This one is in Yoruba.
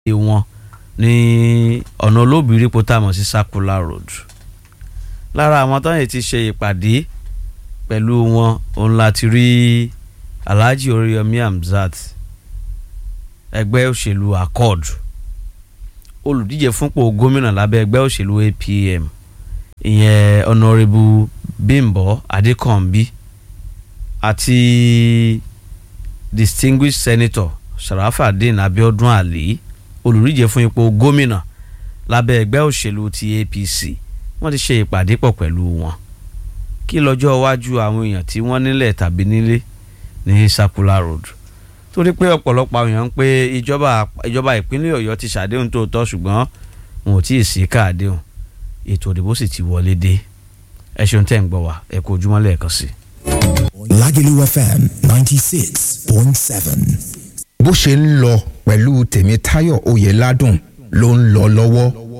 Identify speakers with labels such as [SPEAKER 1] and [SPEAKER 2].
[SPEAKER 1] wọn ní ọ̀nà olóbìrí potamọ̀ sí circular road lára àwọn tó yẹ ti ṣe ìpàdé pẹ̀lú wọn òun láti rí Alhaji Oríyọmí Hamzat ẹgbẹ́ òṣèlú accord olùdíje fúnpò gómìnà lábẹ́ ẹgbẹ́ òṣèlú APM ìyẹn honourable Bímbọ́ Adékànbí àti distinguished senator Sharafadeen Abiodun Ali olùdíje fún ipò gómìnà lábẹ́ ẹgbẹ́ òṣèlú ti APC wọ́n ti ṣe ìpàdé pọ̀ pẹ̀lú wọn kí lọ́jọ́ iwájú àwọn èèyàn tí wọ́n nílẹ̀ tàbí nílé ní circular road torí pé ọ̀pọ̀lọpọ̀ àwọn èèyàn ń pé ìjọba ìjọba ìpínlẹ̀ Ọ̀yọ́ ti ṣàdéhùn tó tọ́ ṣùgbọ́n wọn ò tí ì sí káàdéhùn ètò ìdìbò sì ti wọlé dé ẹ ṣeun tẹ́ ń gbọ́ wá ẹ kú ojúmọ́ lẹ́ẹ̀kan sí i.
[SPEAKER 2] Lagelu FM ninety six point seven.
[SPEAKER 3] bó ṣe ń lọ pẹ̀lú Tèmítáyọ̀ Oyèládùn ló ń lọ lọ́wọ́